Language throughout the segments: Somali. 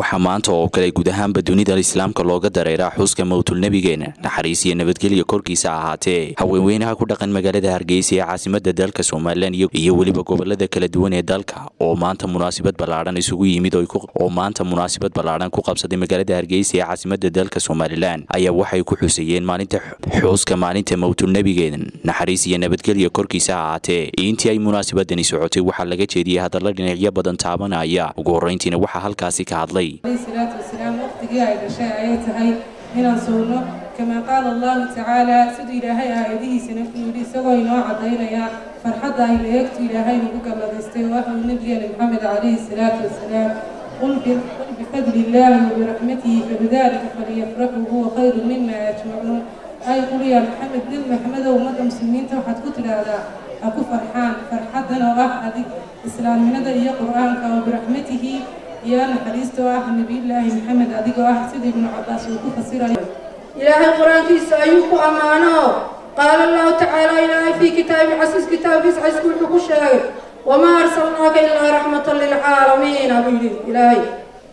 waxaa maanta oo kale guud ahaanba dunida islaamka looga dareeraa xuska mowtulnebigeena naxariis iyo nabadgelya korkiisa ahaatee haweenweynaha ku dhaqan magaalada hargeysa ee caasimada dalka somalilan iyo weliba gobolada kala duwan ee dalka oo maanta munaasabad ballaadhan isugu yimid oo maanta munaasabad ballaadhan ku qabsaday magaalada hargeysa ee caasimada dalka somalilan ayaa waxay ku xusayeen maalinta xuska maalinta mowtulnebigeena naxariis iyo nabadgelya korkiisa ahaatee intii ay munaasabadani socotay waxaa laga jeediyey hadalla dhinacyo badan taabanaya ugu horreyntiina waxaa halkaasi ka hadlay salaatu wasalaam waqtigii ay dhashay ayay tahay inaan sowno kamaa qaala allahu tacaala siduu ilaahay aayadihiisana ku yidhi isagoo inoo caddaynaya farxadda ay leegtu ilaahay nagu galladaystay waxuu nebigeena maxamed calayhi salaatu wasalaam qul bifadli illaahi wabiraxmatihi fabidalika falyafraxuu huwa khayru mima yajmacuun ay qul yaa maxamed nebi maxamedow ummadda muslimiinta waxaad ku tidhaahdaa ha ku farxaan farxaddan oo ah adig islaamnimada iyo qur-aanka wabiraxmatihi iyo naxariista oo ah nebiyullaahi maxamed adigoo ah sida ibnu cabaas uu ku fasirayo ilaahay qur-aankiisa ayuu ku ammaano qaala allahu tacaala ilaahay fii kitaabi casiis kitaabkiisa casku wuxuu ku sheegay wamaa arsalnaaka ilaa raxmatan lilcaalamiina buu yidhi ilaahay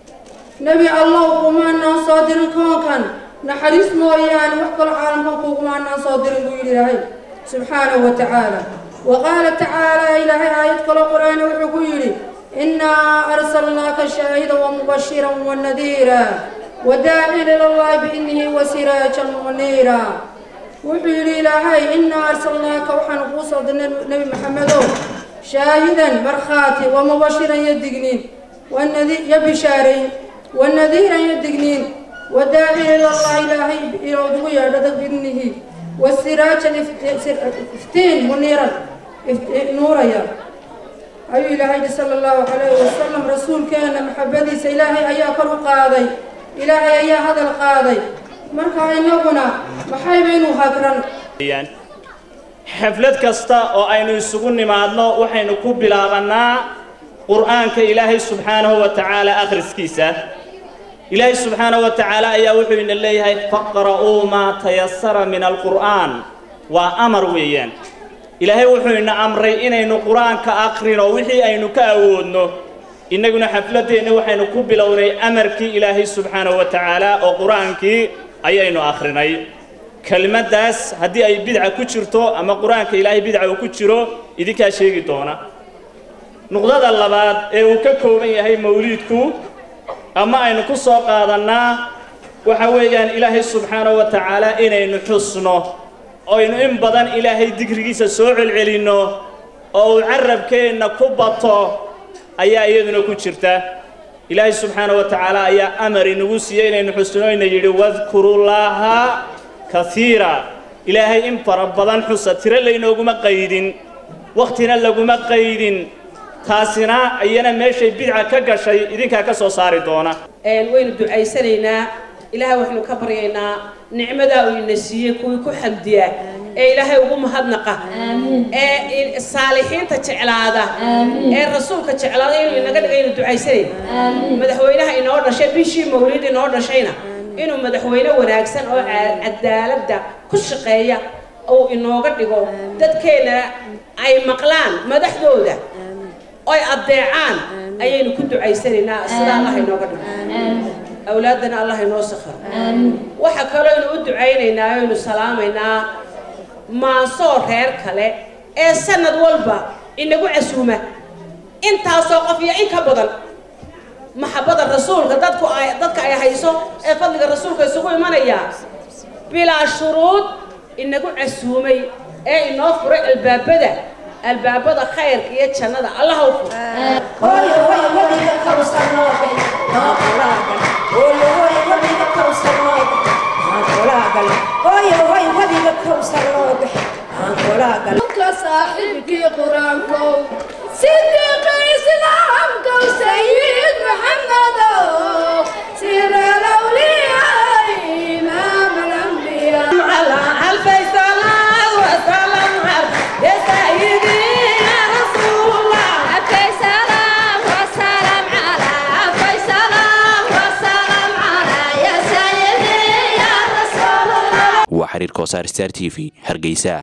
nebi allow kumaanaan soo dirin koonkan naxariis mooyaane wax kalo caalamkan kugumaanaan soo dirin buu yidhi ilaahay subxaanahu wa tacaala wa qaala tacaala ilaahay aayad kaloo qur-aana wuxuu ku yidhi إنا أرسلناك شاهدا ومبشرا ونذيرا وداعيا إلى الله بإنه وسراجا منيرا وحيل إلهي إنا أرسلناك وحن قوصد النبي محمد شاهدا مرخاتي ومبشرا يدقنين والنذير يبشارين والنذيرا يدقنين وداعيا إلى الله إلهي إلى ضويا بإذنه والسراجا افتين منيرا نورا يا ayuu ilaahay yihi sala allahu calayhi wasalam rasuulkeena maxabadiisa ilaahay ayaa kor u qaaday ilaahay ayaa hadal qaaday marka inaguna maxaybaynu hagran xaflad kasta oo aynu isugu nimaadno waxaynu ku bilaabannaa qur'aanka ilaahay subxaanahu wa tacaala akhriskiisa ilaahay subxaanahu wa tacaala ayaa wuxuu ina leeyahay faqra'uu maa tayasara min alqur'aan waa amar weeyaan ilaahay wuxuu ina amray inaynu qur-aanka aqrino wixii aynu ka awoodno innaguna xafladdeenna waxaynu ku bilownay amarkii ilaahay subxaanahu wa tacaala oo qur-aankii ayaynu akhrinay kelmaddaas haddii ay bidca ku jirto ama qur-aanka ilaahay bidca uu ku jiro idinkaa sheegi doona nuqdada labaad ee uu ka kooban yahay mawliidku ama aynu ku soo qaadannaa waxa weeyaan ilaahay subxaanahu wa tacaala inaynu xusno oynu in badan ilaahay digrigiisa soo celcelinno oo uu carabkeenna ku bato ayaa iyaduna ku jirta ilaahay subxaanahu wa tacaala ayaa amar inagu siiyey inaynu xusnoyna yidhi wadkurullaaha kaiira ilaahay in fara badan xusa tiro laynooguma qaydin wakhtina laguma qaydin taasina iyana meeshay bidca ka gashay idinkaa ka soo saari doona waynu ducaysanaynaa ilaahay waxaynu ka baryaynaa nicmadaa uu ina siiyey kuwii ku xamdiya ee ilaahay ugu mahadnaqa ee saalixiinta jeclaada ee rasuulka jeclaada inuu inaga dhiga inu ducaysanayna madaxweynaha inoo dhashay bishii mawlid inoo dhashayna inuu madaxweyne wanaagsan oo cadaaladda ku shaqeeya uu inooga dhigo dadkeena ay maqlaan madaxdooda oy addeecaan ayaynu ku ducaysanaynaa sida allah inooga dhigo awlaadana allah inoo sakharo waxa kaloo aynu u ducaynaynaa aynu salaamaynaa maasoo reer kale ee sanad walba inagu casuuma intaasoo qof iyo in ka badan maxabada rasuulka dadku ay dadka ay hayso ee fadliga rasuulka isugu imanaya bilaa shuruud inagu casuumay ee inoo furay albaabada albaabada khayrka iyo jannada allah u furo صاحبك قرانكو صديق اسلامكو سيد محمد سير الاولياء امام الانبياء على الف صلاه وسلام يا سيدي يا رسول الله الف سلام وسلام على الف سلام وسلام على يا سيدي يا رسول الله waa xiriirka wasaar star t v hargeysa